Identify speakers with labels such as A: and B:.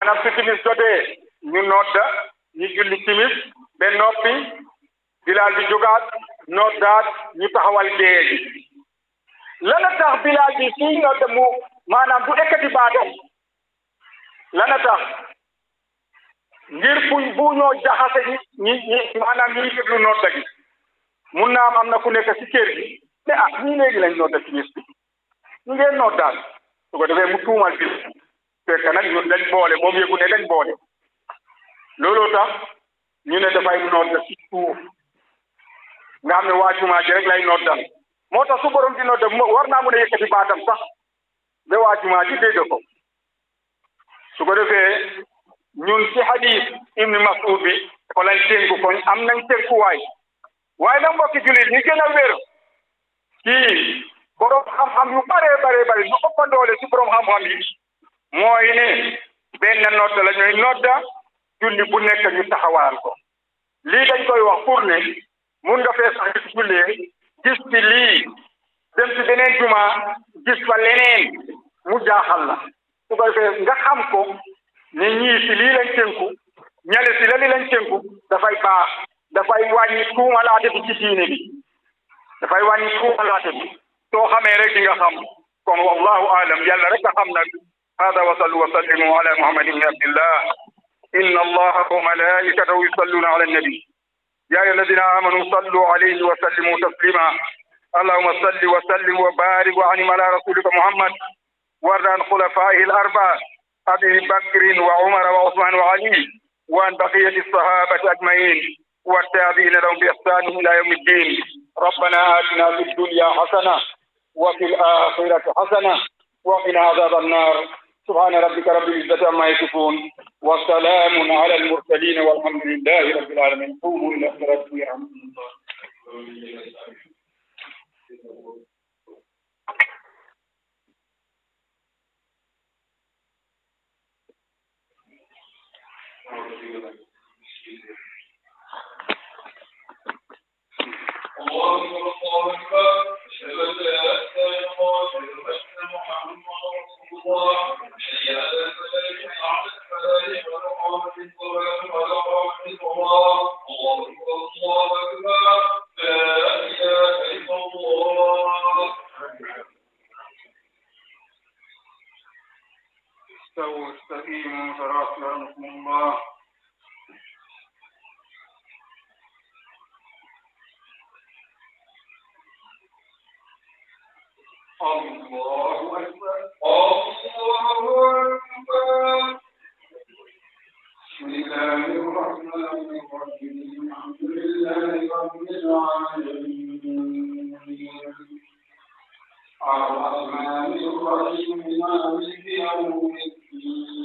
A: maanaam su timis jotee ñu nodda ñu julli timis ba noppi bilaal bi jógaat noddaat ñu taxawal gée gi lana tax bilaal bi suy nodda mu maanaam bu ekkati baatam lana tax ngir fu bu ñoo jaxase ñi ñi ñi maanaam ñuy déglu nodda gi mun naa am am na ku nekk ci kër gi ne ah ñii léegi lañ nodda timis bi ñu ngeen noddaal su ko defee mu tuumal bi fekk nag ñun dañ boole moom yëgu ne dañ boole looloo tax ñu ne dafay nodda ci suuf nga xam ne waa jumaa ji rek lay noddal moo tax su borom di nodda war naa mun a yëkkati baatam sax ba waa jumaa ji dégg ko su ko defee ñun ci hadis ibni Mas'ud bi ko lañ tënku ko am nañ tënkuwaay waaye nag mbokki jullit ñi gën a wér ci borom xam-xam yu bare bare bare ñu ëpp doole ci borom xam-xam yi mooy ne benn nodda la ñuy nodda julli bu nekk ñu taxawal ko lii dañ koy wax pour ne mun nga fee sax gis jullee gis ci lii dem ci beneen juma gis fa leneen mu jaaxal la su ko defee nga xam ko ne ñii si lii lañ tënku ñale si la li lañ tënku dafay baax dafay wàññi tuumalaate bi ci diine bi dafay wàññi tuumalaate bi soo xamee rek di nga xam kon wallahu alam yàlla rek a xam nag hada wa sallu wa sallimu ala muhammad ibni abdillah inna allaha wa malaikatahu yusalluna ala annabi يا أيها الذين آمنوا صلوا عليه وسلموا تسليما اللهم صل وسلم وبارك وعنم على رسولك محمد وارض عن خلفائه الأربعة أبي بكر وعمر وعثمان وعلي وعن بقية الصحابة أجمعين والتابعين لهم بإحسان إلى يوم الدين ربنا آتنا في الدنيا حسنة وفي الآخرة حسنة وقنا عذاب النار سبحان ربك رب العزة عما يصفون وسلام على المرسلين والحمد لله رب العالمين قوموا إلى صلاتكم يرحمكم الله
B: الله أكبر الله أكبر أشهد أن لا إله إلا الله أشهد أن محمدا رسول الله حي على الفلاح على الفلاح وقامت الصلاة ولا قامت الصلاة الله أكبر الله أكبر لا إله إلا الله
A: استووا استقيموا صراط يرحمكم الله
B: الله أكبر الله أكبر
A: بسم الله الرحمن الرحيم الحمد لله رب العالمين الرحمن الرحيم مالك يوم الدين